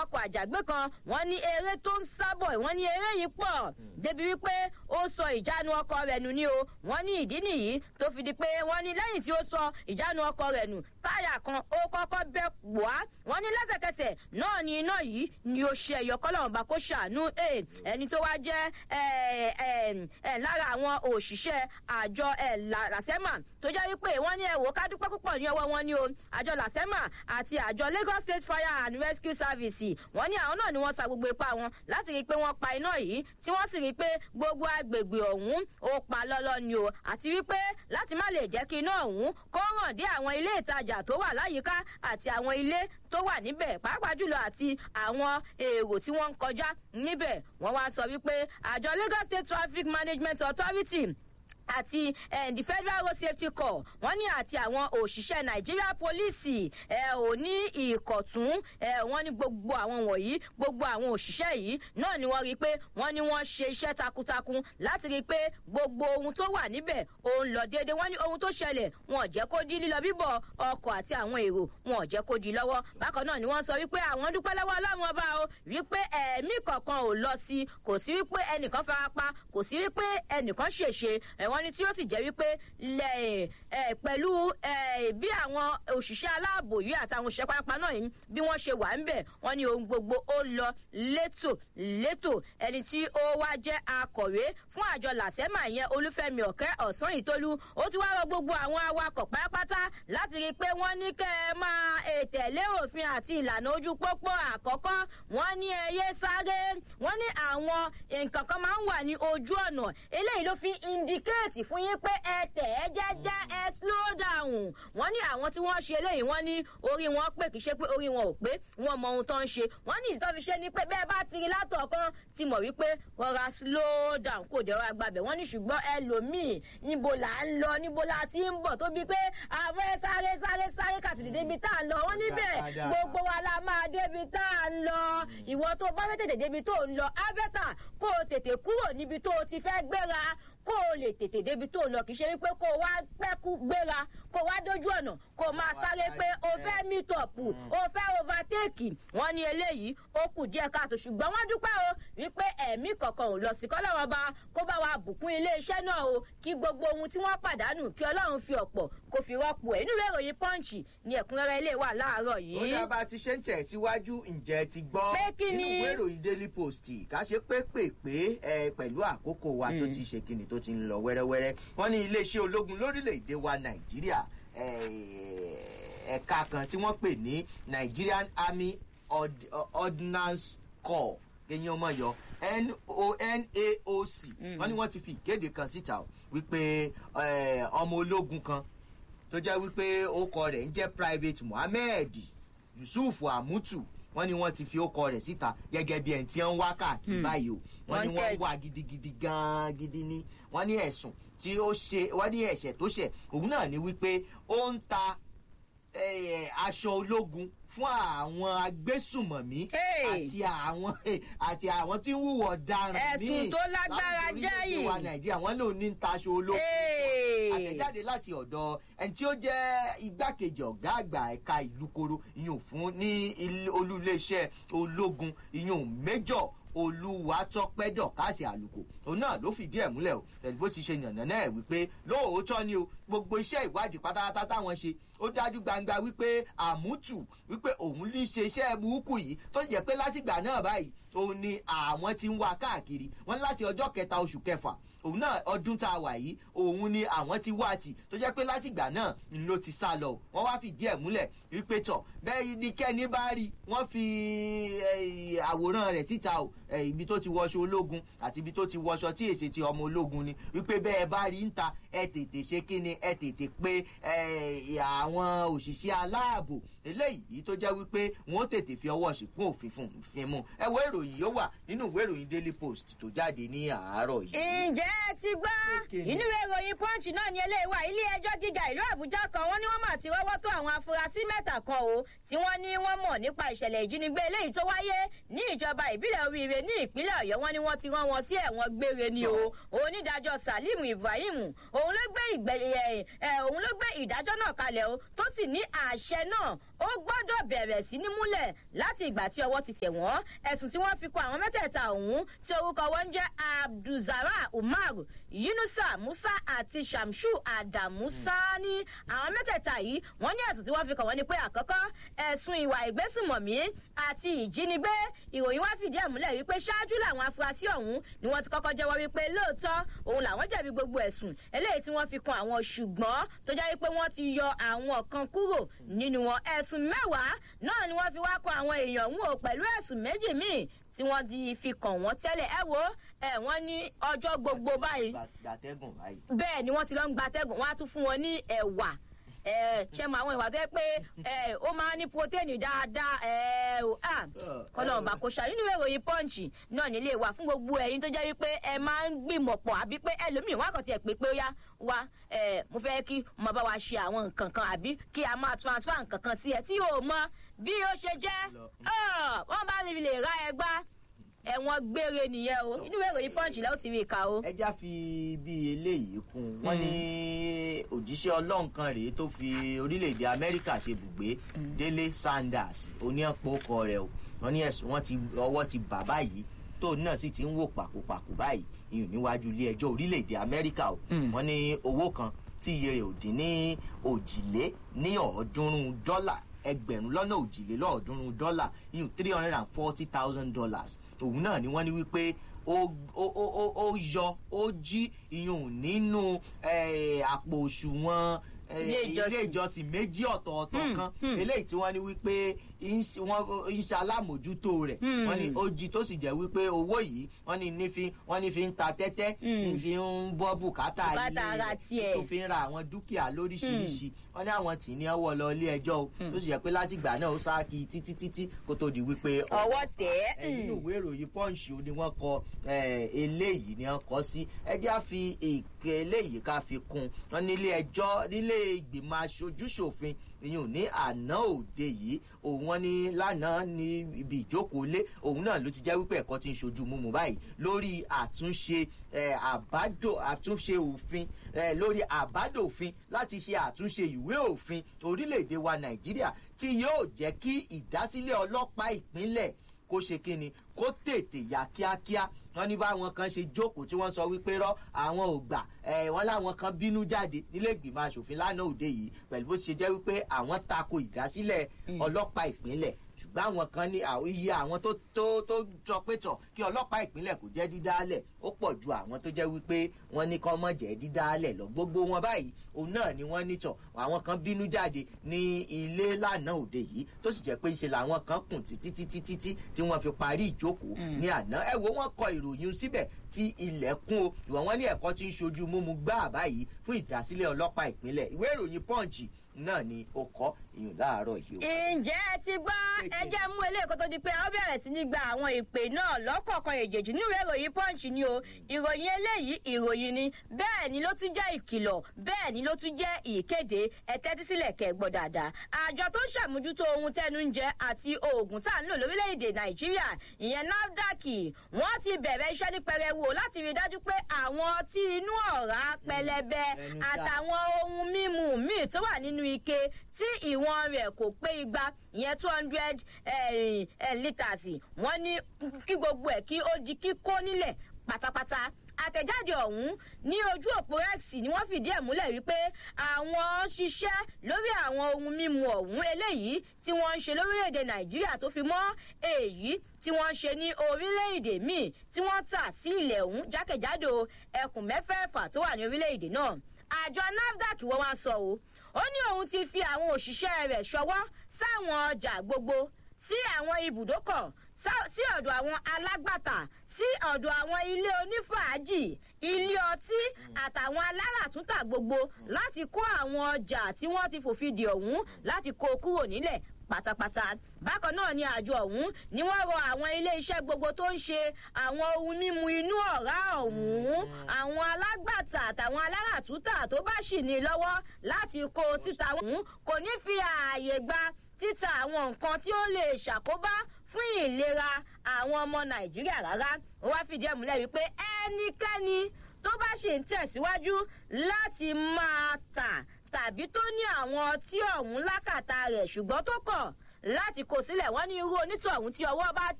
ọkọ̀ àjàgbé kan wọ́n ní eré tó ń sábọ̀ wọ́n ní eré yìí pọ̀ débi wípé ó sọ ìjánu ọkọ̀ rẹ̀ nù ní o wọ́n ní ìdí nìyí tó fi di pé wọ́n ní lẹ́yìn tí ó sọ ìjánu ọkọ̀ rẹ̀ nù táyà kan ó kọ́kọ́ bẹ́ wá wọ́n ní lẹ́sẹ̀kẹsẹ̀ náà ni iná yìí ni ó ṣe ẹ̀yọ kọ́lọ́mùbá kó ṣàánú ẹni tó wá jẹ́ lára àwọn òṣìṣẹ́ àjọ làsẹ́mà tó jẹ́ wípé wọ́n ní ẹ̀wò ká dúpẹ́ púpọ̀ ní ọwọ́ wọn ní o àjọ làsẹ́mà àti àjọ lagos state fire and rescue service wọ́n ní àwọn náà ni wọ́n sa gbogbo ipá wọn láti rí i pé wọ́n pa iná yìí tí wọ́n sì rí i pé gbogbo agbègbè ọ̀hún ó pa lọ́lọ́ ni o àti wípé láti má lè jẹ́ kí iná ọ̀hún kó ràn dé àwọn ilé ìtajà tó wà láyìíká àti àwọn ilé tó wà níbẹ̀ pàápàá jùlọ àti àwọn èrò tí wọ́n ń kọjá níbẹ̀ wọ́n wá sọ wípé àjọ lagos state traffic management authority àti the federal road safety corps wọ́n ní àti àwọn òṣìṣẹ́ nàìjíríà pólíìsì ẹ ò ní ìkọ̀tún ẹ wọ́n ní gbogbo àwọn wọ̀nyí gbogbo àwọn òṣìṣẹ́ yìí náà ni wọ́n rí i pé wọ́n ní wọ́n ṣe iṣẹ́ takuntakun láti rí i pé gbogbo ohun tó wà níbẹ̀ òun lọ déédéé wọ́n ní ohun tó ṣẹlẹ̀ wọn ò jẹ́ kó di lílọ bíbọ̀ ọkọ̀ àti àwọn èrò wọn ò jẹ́ kó di lọ́wọ́ bákan náà ni wọ́n sọ wípé àwọn dúpẹ́ lọ́wọ́ ọlọ́run ọba o wípé ẹ̀mí kankan ò lọ sí kò sí wípé ẹnìkan farapa kò sí wípé ẹnìkan ṣèṣe ẹ̀wọ̀n ni tí ó sì jẹ́ wípé pẹ̀lú bí àwọn òṣìṣẹ́ aláàbò yìí àtàwọn òṣìṣẹ́ pápá náà yìí bí wọ́n ṣe wà ń bẹ̀ wọ́n ní ohun gbogbo ó lọ létò létò ẹni tí ó wá jẹ́ akọ̀wé fún àjọ làsẹ́mà yẹn olúfẹ́mi ọ̀kẹ́ ọ̀sán ìtólú ó ti wá rọ gbogbo àwọn awakọ̀ pátápátá láti rí i pé wọ́n ní kẹ́ ẹ máa tẹ̀lé òfin àti ìlànà ojú pópó àkọ́kọ́ wọ́n ní ẹyẹ sáré wọ́n ní àwọn nǹkan kan máa ń wà ní ojú ọ̀nà eléyìí ló fi indicate fún yín pé ẹ tẹ̀ ẹ jẹ́jẹ́ ẹ slow down wọ́n ní àwọn tí wọ́n ṣe eléyìí wọ́n ní orí wọn pé kì í ṣe pé orí wọn ò pé wọ́n mọ ohun tó ń ṣe wọ́n ní ìtọ́ fi ṣe ni pé bẹ́ẹ̀ bá ti rí látọ̀kan ti mọ̀ wípé rọra slow down kò dẹ̀ rọra gbàbẹ̀ wọ́n ní ṣùgbọ́n ẹlòmíì níbo là ń lọ níbo la ti ń bọ̀ tó bí pé àfẹ́ sáré sáré sáré kàtìdì débi tá à ń lọ wọ́n níbẹ̀ gbogbo wa la máa débi tá à ń lọ ìwọ tó bá fẹ́ tètè débi tó ń lọ ábẹ́tà kó o tètè kúrò níbi tó o ti fẹ́ gbéra kó o lè tètè débi tó lọ kì í ṣe wípé kó o wá pẹ́kú gbéra kó o wá dójú ọ̀nà kó o máa sáré pé o fẹ́ mítọ̀pù o fẹ́ overtake wọ́n ní eléyìí ó kù díẹ̀ káàtó ṣùgbọ́n wọ́n dúpẹ́ o wípé ẹ̀mí kankan ò lọ sí kọ́lọ́wọ́n bá kó bá wa bùkún iléeṣẹ́ náà o kí gbogbo ohun tí wọ́n pàdánù kí ọlọ́run fi ọ̀pọ̀ kó fi rọ́pò ẹ̀ nínú ìròyìn pọ́ǹchì ni ẹ̀kúnrẹ́rẹ́ ilé wà láàárọ̀ yìí. ó dábàá ti ṣe ń tẹ̀ síwájú ǹjẹ́ ti gbọ́ Pé kí ni? nínú ìwé ìròyìn daily post ká ṣe pépèpé ẹ pẹ̀lú àkókò wa tó ti ṣe kíni tó ti ń lọ wẹ́rẹ́wẹ́rẹ́ wọ́n ní iléeṣẹ́ ológun lórílẹ̀‐èdè wa nàìjíríà eh, ẹ̀ka kan tí wọ́n pè ní nigerian army Ord- ordnance corps kẹyìn ọmọ yọ nonaoc wọ́n ní wọ́n ti fi ìkéde kan síta o wípé eh, ọmọ ológun kan tó jẹ́ wípé orúkọ rẹ̀ ń jẹ́ private mohammed yusuf amutu wọ́n ní wọ́n ti fi orúkọ rẹ̀ síta gẹ́gẹ́ bí ẹni tí wọ́n ń wá káàkiri báyìí o wọ́n ní wọ́n Wanted. wá gidigidi gan-an gidi ní wọ́n ní ẹ̀sùn tí ó ṣe wọ́n ní ẹ̀ṣẹ̀ tó ṣẹ̀ òun náà ni wípé ó ń ta eh, aṣọ ológun fún àwọn agbésùmọ̀mí Hey! àti àwọn àti àwọn tí ń wúwọ̀ ọ̀daràn Ẹ̀sùn tó lágbára láti jáì. orílẹ̀-èdè wa nàìjíríà wọ́n lòun ní ń ta aṣọ ológun Hey! àtẹ̀jáde láti ọ̀dọ̀ ẹni tí ó jẹ́ igbákejì ọ̀gá àgbà ẹ̀ka ìlú koro ìyún fún ní ilé- olú iléeṣẹ́ ológun ìyún méjọ̀ olúwatọ́pẹ́dọ̀ káàsì àlùkò òun náà ló fìdí ẹ̀ múlẹ̀ o pẹ̀lú bó ti ṣe yànnà náà wípé lóòótọ́ ni o gbogbo iṣẹ́ ìwádìí pátápátá táwọn ṣe ó dájú gbangba wípé àmútù wípé òun ní ṣe iṣẹ́ burúkú yìí tó jẹ́ pé látìgbà náà báyìí òun ni àwọn ti ń wá káàkiri wọn láti ọjọ́ kẹta oṣù kẹfà òun náà ọdún tá a wà yìí òun ni àwọn ti wá tì tó jẹ́ pé látìgbà náà ń ló ti sá lọ o. wọ́n wá fìdí ẹ̀ múlẹ̀ wípé tọ̀ bẹ́ẹ̀ ni kẹ́ni bá rí wọ́n fi eh, àwòrán rẹ̀ síta o eh, ibi tó ti wọṣọ ológun àti ibi tó ti wọṣọ tí èsì ti ọmọ ológun ni wípé bẹ́ẹ̀ bá rí ń ta ẹ tètè ṣe kí ni ẹ tètè pé eh, àwọn òṣìṣẹ́ aláàbò eléyìí tó jẹ́ wípé wọ́n tètè fi ọwọ́ ṣìkún òfin fún un fi mú ẹ wo ìròyìn yóò wà nínú ìwé ìròyìn daily post tó jáde ní àárọ̀ yìí. ǹjẹ́ ǹjẹ́ ẹ ti gbọ́ Kékeré. inú ìwé ìròyìn punch náà ní eléyìí wà ilé ẹjọ́ gíga ìlú àbújá kan wọ́n ní wọ́n mà ti rọ́wọ́ tó àwọn afurasí mẹ́ta kan o tí wọ́n ní wọ́n mọ̀ nípa ìṣẹ̀lẹ̀ ìjínigbé eléyìí tó wáyé ní ìjọba ìbílẹ̀ oríire ní ìpínlẹ̀ ọ̀yọ́ wọ́n ní wọ́n ti rán wọn sí ẹ̀wọ̀n gbére ni o onídàájọ́ salim ibrahim òun ló gbé ìgbẹ́ ẹ̀ ẹ̀ òun ló gbé ìdájọ́ náà kalẹ̀ o tó sì ní àṣẹ náà ó gbọ́dọ̀ bẹ̀rẹ̀ sí ní múlẹ̀ láti ìgbà tí ọwọ́ ti tẹ̀ wọ́n ẹ̀sùn tí wọ́n fi kọ àwọn mẹ́tẹ̀ẹ̀ta ọ̀hún tí orúkọ wọn ń jẹ́ abdulzara umar yunusa musa àti shamsu adamu sani àwọn mẹ́tẹ̀ẹ̀ta yìí wọ́n ní ẹ̀sùn tí wọ́n fi kàn wọ́n ni pé àkọ́kọ́ ẹ̀sùn ìwà ìgbésùmọ̀mí àti ìjínigbé ìròyìn wá fìdí ẹ̀ múlẹ̀ wípé ṣáájú làwọn afurasí ọ̀hún ni wọ́n ti kọ́kọ́ jẹ́wọ́ wípé lóòótọ́ òun làwọn jẹ̀bi gbogbo ẹ̀sùn eléyìí tí wọ́n fi kan àwọn ṣùgbọ́n tó jẹ́ wípé wọ́n ti yọ àwọn kan kúrò nínú wọn ẹ̀sùn mẹ́wàá náà ni wọ́n fi wá kọ àwọn èèyàn ọ̀hún o pẹ̀lú ẹ̀sùn méjì míì tí wọ́n di fi kàn wọ́n tẹ́lẹ̀ ẹ wo ẹ wọ́n ní ọjọ́ gbogbo báyìí gbàtẹ́gùn báyìí. bẹ́ẹ̀ ni wọ́n ti lọ ń gbatẹ́gùn wọ́n á tún fún wọn ní ẹ̀wà ẹ ṣe mọ àwọn ìwà tó yẹ pé ẹ ó máa ní protéènì dáadáa ẹ ò à kọlọ́n bá kó ṣá nínú ìròyìn pọ́ǹchì náà nílé wa fún gbogbo ẹ̀yin tó jẹ́ wípé ẹ máa ń gbìmọ̀ pọ̀ àbí pé ẹlòmíì wọn àkàntì ẹ̀ pé pé ó yá wa ẹ mo fẹ́ kí mo bá wa ṣe àwọn nǹkan kan àbí kí a máa transfer nǹkan kan sí ẹ tí o mọ bí ó ṣe jẹ́ ọ wọ́n bá lè ra ẹ gbá ẹ̀wọ̀n gbére nìyẹn o inú ìwé ìròyìn pọ́ǹchì lẹ́wọ̀n ti rí i kà o. ẹ já fi bí eléyìí kún un wọ́n ní òjíṣẹ́ ọlọ́run kan rèé tó fi orílẹ̀-èdè amẹ́ríkà ṣe bùgbé délé sanders oníyànpọ̀ rẹ̀ o wọ́n ní ẹ̀sùn wọn ti ọwọ́ ti bà báyìí tóun náà sì ti ń wò pàkópàkó báyìí ìyún níwájú ilé ẹjọ́ orílẹ̀-èdè amẹ́ríkà o wọ́n ní owó kan tí iye rẹ̀ ò dín ní òjìlé ní ọ̀ọ́dúnrún dọ́là ẹgbẹ̀rún lọ́nà òjìlélọ́ọ̀ọ́dúnrún dọ́là ìyún three hundred and forty thousand dollars òun náà ni wọ́n ní wípé ó ó- ó ó- ó yọ ó jí iyùn nínú eh, àpò òṣùwọ̀n eh, Ilé ìjọsìn. ilé ìjọsìn méjì ọ̀tọ̀ọ̀tọ̀ Hmm, kan hmm. eléyìí tí wọ́n ní wípé ìṣ- wọ́n ń ṣe alámòjútó rẹ̀ Hmm. wọ́n ní ó jí tó sì jẹ́ wípé owó yìí wọ́n ní ní fi wọ́n ní fi ń ta tẹ́tẹ́ Hmm. ní fi ń bọ́ bùkátà Bùkátà ilé ara rẹ̀, tiẹ̀. tó fi ń ra àwọn dúkìá lóríṣiríṣi wọ́n ní àwọn tì ní ọwọ́ lọ ilé ẹjọ́ o tó sì jẹ́ pé látìgbà náà ó sáàkì títí títí kó tó di wípé ọwọ́ tẹ̀ ẹ nínú ìwé ìròyìn punch ni wọ́n kọ eh, eléyìí ni wọ́n kọ sí ẹjẹ́ á fi èké eléyìí ká fi kún wọn nílé ẹjọ́ nílé ìgbìmọ̀ aṣojúṣòfin ìyún ní àná òde yìí òun wọn ní lánàá ní ibi ìjókòó lé òun náà ló ti jẹ́ wípé ẹ̀kọ́ ti ń ṣojú mímu báyìí lórí àtúnṣe eh, àbádò àtúnṣe òfin eh, lórí àbádòfin láti ṣe àtúnṣe ìwé òfin orílẹ̀-èdè wa nàìjíríà tí yóò jẹ́ kí ìdásílẹ̀ ọlọ́pàá ìpínlẹ̀ kó ṣe kíni kó tètè yá kíákíá wọn ní báwọn kan ṣe jókòó tí wọn sọ wípé rọ àwọn ò gbà ẹ wọn láwọn kan bínú jáde nílé ìgbìmọ asòfin lánàá òde yìí pẹlú bó ṣe jẹ wípé àwọn tako ìdásílẹ ọlọpàá ìpínlẹ ṣùgbọ́n àwọn kan ní àwọn iye àwọn tó tó tó sọ pé tọ̀ kí ọlọ́pàá ìpínlẹ̀ kò jẹ́ dídálẹ̀ ó pọ̀ ju àwọn tó jẹ́ wípé wọ́n ní kán mọ̀ jẹ́ dídálẹ̀ lọ gbogbo wọn báyìí òun náà ni wọ́n ní tọ̀ àwọn kan bínú jáde ní ilé lánàá òde yìí tó sì jẹ́ pé ṣe làwọn kan kùn títí títí títí tí wọ́n fi parí ìjókòó ní àná ẹ wo wọ́n kọ ìròyìn síbẹ̀ tí ilẹ̀ kún o ìwọ̀n wọn ní ẹ̀kọ́ tí ń ṣojú múmu gbáà báyìí fún ìdásílẹ̀ ọlọ́pàá ìpínlẹ̀ ìwé ìròyìn pọ́ǹchì náà ni ó kọ́ ìyún láàárọ̀ yìí o. ǹjẹ́ ẹ ti gbọ́ ẹ jẹ́ mú eléyìí kó tó di pé a ó bẹ̀rẹ̀ sí ní gba àwọn ìpè náà lọ́kọ̀ọ̀kan èjèèjì nínú ìròyìn punch ni o ìròyìn eléyìí ìròyìn ni bẹ́ẹ̀ ni ló tún jẹ́ ìkìlọ̀ bẹ́ẹ̀ ni ló tún jẹ́ ìkéde ẹ tẹ́tí sílẹ̀ kẹ́ gbọ́ dáadáa àjọ tó ń ṣàmójútó ohun tẹnu ń jẹ àti oògùn tá à ń lò lórílẹ̀‐èdè nàìjíríà ìyẹn nafdac wọ́n ti bẹ̀rẹ̀ iṣẹ́ ní pẹrẹwu láti rí i dájú pé àwọn ọtí inú ọ̀rá pẹlẹbẹ ẹnu dá. àtàwọn ohun mímu míì tó wà nínú ike tí ìwọ̀n rẹ̀ kò pé igba ìyẹn two hundred litres wọ́n ní kí gbogbo ẹ̀ kí ó di kíkó nílẹ̀ pátápátá àtẹ̀jáde ọ̀hún ní ojú òpó x ni wọ́n fìdí ẹ̀ múlẹ̀ wípé àwọn ṣiṣẹ́ lórí àwọn ohun mímu ọ̀hún eléyìí tí wọ́n ń ṣe lórílẹ̀‐èdè nàìjíríà tó fi mọ́ èyí tí wọ́n ń ṣe ní orílẹ̀‐èdè míì tí wọ́n tà sí ilẹ̀ ọ̀hún jákèjádò ẹkùn mẹ́fẹ̀ẹ̀fà tó wà ní orílẹ̀‐èdè náà àjọ nafdac wọ́n wá sọ o ó ní òun ti fi àwọn òṣìṣẹ́ rẹ̀ ṣọwọ́ sáwọn ọjà gbogbo sí àwọn ibùdókọ̀ sá- sí ọ̀dọ̀ àwọn alágbàtà sí ọ̀dọ̀ àwọn ilé onífàájì ilé ọtí àtàwọn aláràtúntà gbogbo láti kó àwọn ọjà tí wọ́n ti fòfin dè ọ̀hún láti kó kúrò nílẹ̀ pátápátá bákan náà ni àjọ ọ̀hún ni wọ́n rọ àwọn ilé iṣẹ́ gbogbo tó ń ṣe àwọn ohun mímu inú ọ̀rá ọ̀hún àwọn alágbàtà àtàwọn aláràtúntà tó bá ṣì ní lọ́wọ́ láti kó síta ọ̀hún kò ní fi ààyè gba títa àwọn nǹkan tí ó lè ṣàkóbá fún ìlera àwọn ọmọ nàìjíríà rárá ó wá fìdí ẹ̀ múlẹ̀ wípé ẹnikẹ́ni tó bá ṣì ń tẹ̀síwájú láti máa tà tàbí tó ní àwọn ọtí ọ̀hún lákàtà rẹ̀ ṣùgbọ́n tó kọ̀ láti kó sílẹ̀ wọ́n ní irú onítọ̀hún tí ọwọ́ bá